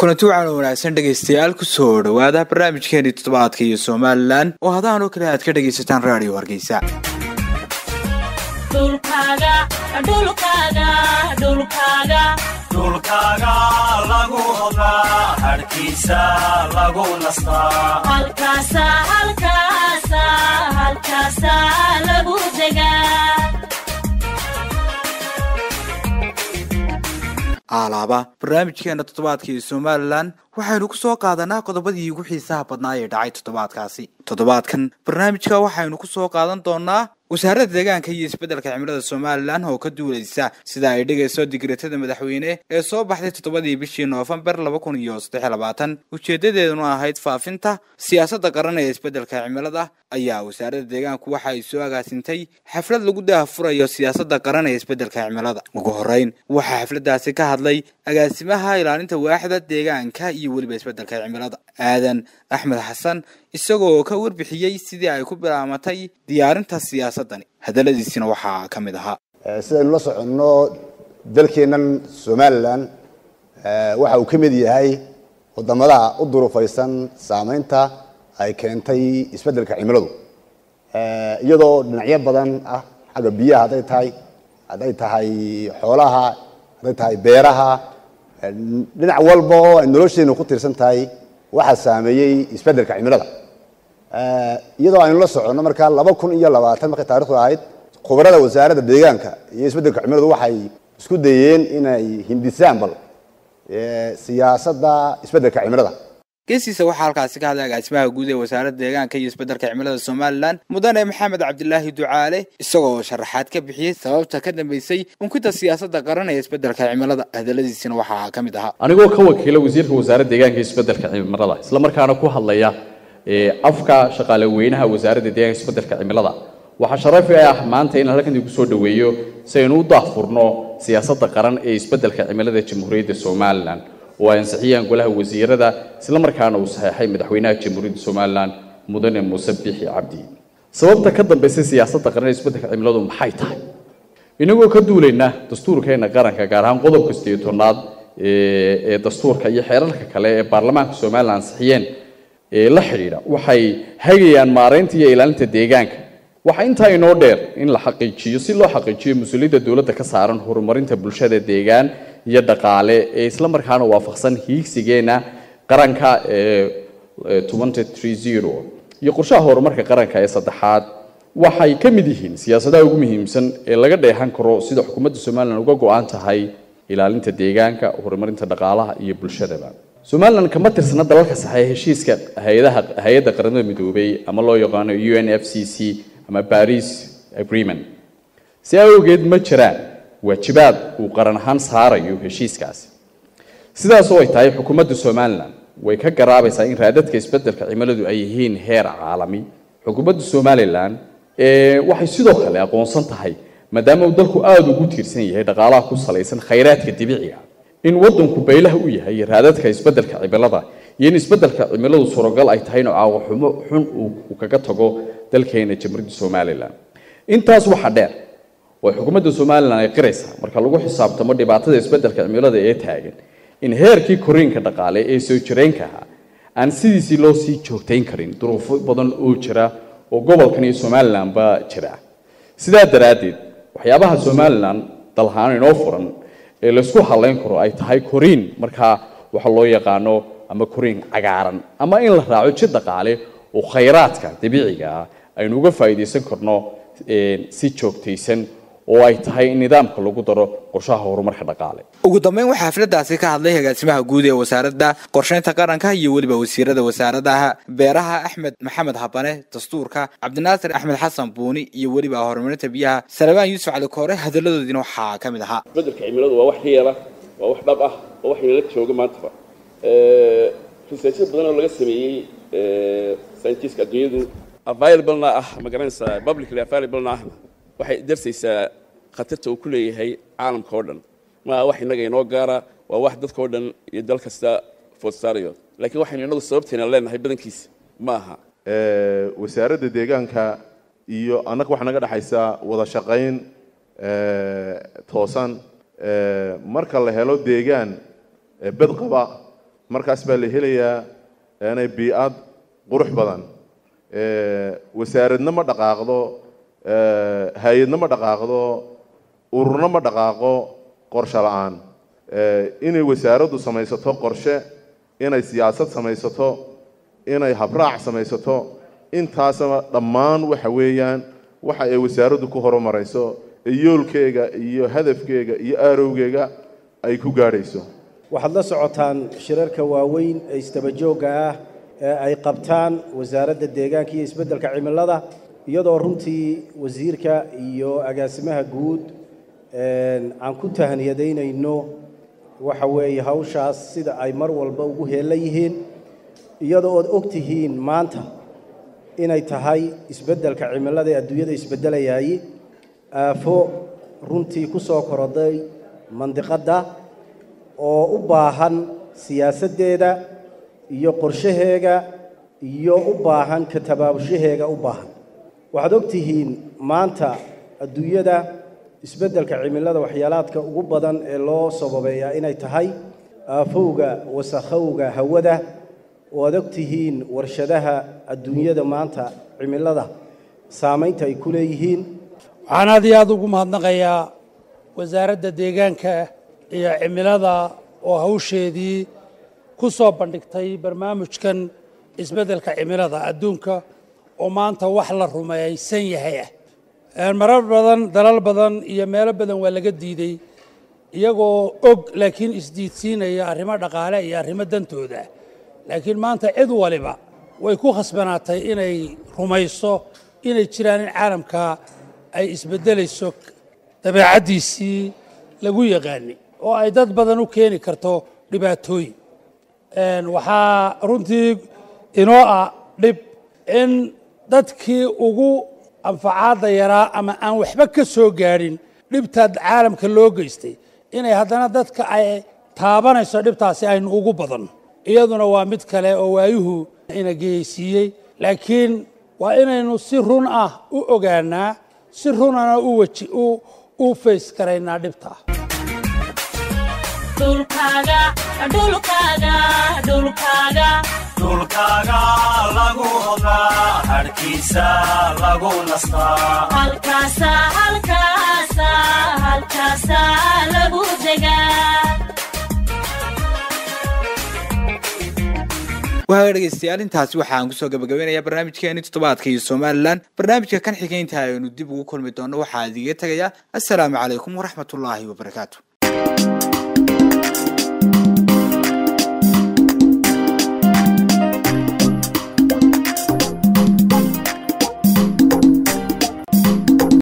kulanti waxaan wanaagsan dhegaystayaal kusoo dhowaada barnaamijkeeni toddobaadka iyo somalilan oo hadaan oo kale aad ka dhegaysataan raadiyo hargeysa dhulkaaga lagu odaa harkiisa lagu nastaa aalaaba barnaamijkeena toddobaadka iyo somalilan waxaynu ku soo qaadanaa qodobadii ugu xiisaha badnaa ee dhacay toddobaadkaasi toddobaadkan barnaamijka waxaynu ku soo qaadan doonaa wasaaradda deegaanka iyo isbeddelka cimilada somalilan oo ka duulaysa sida ay dhigayso digreetada madaxweyne ee soo baxday toddobadii bishii noofembar laba kun iyo saddex labaatan ujeedadeeduna ahayd faafinta siyaasadda qaran ee isbeddelka cimilada ayaa wasaaradda deegaanku waxa ay soo agaasintay xaflad lagu daahfurayo siyaasadda qaran ee isbeddelka cimilada ugu horreyn waxaa xafladdaasi ka hadlay agaasimaha ilaalinta waaxda deegaanka iyo weliba isbeddelka cimilada aadan axmed xasan isagoo ka warbixiyey sidii ay ku bilaamatay diyaarinta siyaasaddani hadalladiisina waxaa ka mid ahaa sidaynu la soconno dalkeennan somalilan waxa uu ka mid yahay wadamadaha u durufaysan saameynta ay keentay isbeddelka cimiladu iyadoo dhinacyo badan ah xagga biyaha hadday tahay hadday tahay xoolaha hadday tahay beeraha dhinac walba oo ay nolosheenu ku tiirsan tahay waxaa saameeyey isbeddelka cimilada iyadoo aynu la soconno markaa laba kun iyo labaatan markay taarikhdu ahayd khubarada wasaaradda deegaanka iyo isbeddelka cimiladu waxay isku dayeen inay hindisaan bal siyaasadda isbeddelka cimilada geesiisa waxaa halkaasi ka hadlay agaasimaha guud ee wasaaradda deegaanka iyo isbeddelka cimilada somalilan mudane maxamed cabdilaahi ducaale isagoo sharaxaad ka bixiyey sababta ka dambeysay unkida siyaasadda qaran ee isbeddelka cimilada hadalladiisina waxaa ka mid ahaa anigoo ka wakiila wasiirka wasaaradda deegaanka iyo isbeddelka cimilada isla markaana ku hadlaya afka shaqaale weynaha wasaaradda deegaanka isbeddelka cimilada waxaa sharafi ah maanta inaan halkan idinku soo dhoweeyo si aynu u daahfurno siyaasadda qaran ee isbeddelka cimilada jamhuuriyadda somalilan oo ay ansixiyaan golaha wasiirada isla markaana uu saxeexay madaxweynaha jamhuuriyadda somalilan mudane muuse biixi cabdi sababta ka dambaysa siyaasadda qaran ee isbeddelka cimiladu maxay tahay inagoo ka duulayna dastuurkeena qaranka gaar ahaan qodobka sideeyo tobnaad ee dastuurka iyo xeerarka kale ee baarlamaanka somalilan ansixiyeen ee la xidhiidha waxay hagayaan maaraynta iyo ilaalinta deegaanka waxaa intaa inoo dheer in la xaqiijiyo si loo xaqiijiyo mas-uuliyadda dowladda ka saaran horumarinta bulshada deegaan iyo dhaqaale ee isla markaana waafaqsan hiigsigeena qaranka ee iyo qorshaha horumarka qaranka ee saddexaad waxay ka mid yihiin siyaasadaha ugu muhiimsan ee laga dheehan karo sida xukuumadda somalilan uga go-an tahay ilaalinta deegaanka horumarinta dhaqaalaha iyo bulshadaba somalilan kama tirsana dalalka saxeeya heshiiska hayadaha hay-adda qaramada midoobay ama loo yaqaano u n f c c ama baris agreement si awgeed ma jiraan waajibaad uu qaran ahaan saarayo heshiiskaasi sidaas oo ay tahay xukuumadda somalilan way ka garaabaysaa in raadadka isbeddelka cimiladu ay yihiin heer caalami xukuumadda somalilan waxay sidoo kale aqoonsan tahay maadaama uu dalku aada ugu tiirsan yahay dhaqaalaha ku salaysan khayraadka dabiiciga in waddanku baylaha u yahay raadadka isbeddelka cimilada iyo in isbeddelka cimiladu suuragal ay tahay inuu caawaqxumo xun uu kaga tago dalkeena jamhuuriyadda somalilan intaas waxaa dheer oo xukuumadda somalilan ay qiraysaa marka lagu xisaabtamo dhibaatada isbeddelka cimilada ee taagan in heerkii koriinka dhaqaale ee soo jireenka ahaa aan sidiisii loo sii joogtayn karin duruufo badan oo jira oo gobolkan iyo somalilanba jira sidaa daraaddeed waxyaabaha somalilan dalhaan inoo furan ee laysku halayn karo ay tahay koriin markaa waxa loo yaqaano ama koriin cagaaran ama in la raaco jid dhaqaale oo khayraadka dabiiciga ah aynu uga faa'iidaysan karno si joogtaysan oo ay tahay in nidaamka lagu daro qorshaha horumarka dhaqaale ugu dambeyn waxaa xafladdaasi ka hadlay agaasimaha guud ee wasaaradda qorshaynta qaranka iyo weliba wasiirada wasaaradaha beeraha axmed maxamed habane dastuurka cabdinaasir axmed xasan buuni iyo weliba horumarinta biyaha salabaan yuusuf cali koore hadalladoodiina waxaa ka mid ahaa isbeddelka cimiladu waa wax reela waa wax dhab ah waa wax inala jooga maantaba researchyo badan oo laga sameeyey scientiska adduunyadu available-na ah ma garanaysaa publicly available-na ahna waxay darsaysaa khatarta uu ku leeyahay caalamka oo dhan maaha wax innaga inoo gaara waa wax dadka oo dhan iyo dal kasta foodsaarayo laakiin waxaynu innagu sababteena leenahay badankiisa ma aha wasaaradda deegaanka iyo annaga waxaa naga dhexaysa wada shaqayn toosan marka la helo deegaan bed qaba markaas baa la helayaa inay bii-ad qurux badan wasaaradna ma dhaqaaqdo hay-adna ma dhaqaaqdo ururna ma dhaqaaqo qorshe la-aan inay wasaaraddu samaysato qorshe inay siyaasad samaysato inay habraac samaysato intaasaba dhammaan waxa weeyaan waxa ay wasaaraddu ku horumarayso ee yoolkeega iyo hadafkeega iyo aarowgeega ay ku gaadhayso waxaad la socotaan shirarka waaweyn ee isdabajoogga ah ee ay qabtaan wasaaradda deegaanka iyo isbeddelka cimilada iyadoo runtii wasiirka iyo agaasimaha guud aan ku tahniyadaynayno waxa weeye hawshaas sida ay mar walba ugu heella yihiin iyadoo ood og tihiin maanta inay tahay isbeddelka cimilada ee adduunyada isbeddelayay aafo runtii ku soo koroday mandiqadda oo u baahan siyaasaddeeda iyo qorshaheega iyo u baahan ka tabaabushaheega u baahan waxaad og tihiin maanta adduunyada isbeddelka cimilada waxyaalaadka ugu badan ee loo sababeeyaa inay tahay aafowga wasakhowga hawada oo aad og tihiin warshadaha adduunyada maanta cimilada saamaynta ay ku leeyihiin waxaan aad iyo aada ugu mahadnaqayaa wasaaradda deegaanka iyo cimilada oo hawsheedii ku soo bandhigtay barnaamijkan isbeddelka cimilada adduunka oo maanta wax la rumaysan yahay ah marar badan dalal badan iyo meelo badan waa laga diiday iyagoo og laakiin isdiidsiinaya arrimo dhaqaale iyo arrimo dantooda laakiin maanta cid waliba way ku khasbanaatay inay rumayso inay jiraan in caalamka ay isbeddelayso dabeecaddiisii lagu yaqaani oo ay dad badan u keeni karto dhibaatooyin waxaa runtii inoo ah dhib in dadkii ugu anfacaadda yaraa ama aan waxba ka soo gaadhin dhibtaad caalamka loo geystay inay haddana dadka ay taabanayso dhibtaasi aynu ugu badan iyaduna waa mid kale oo waayuhu ina geysiiyey laakiin waa inaynu si run ah u ogaanaa si runana u weji u fays garaynaa dhibta dhulkaaga lagu odaa harkiisa lagu nastaa waaa dhegeystayaal intaasi waxaan kusoo gabagabeynayaa barnaamijkeeni toddobaadka iyo somalilan barnaamijka kan xigeynta aynu dib ugu kulmi doono waxaa idiga tegayaa assalaamu calaykum waraxmatullaahi wabarakaatu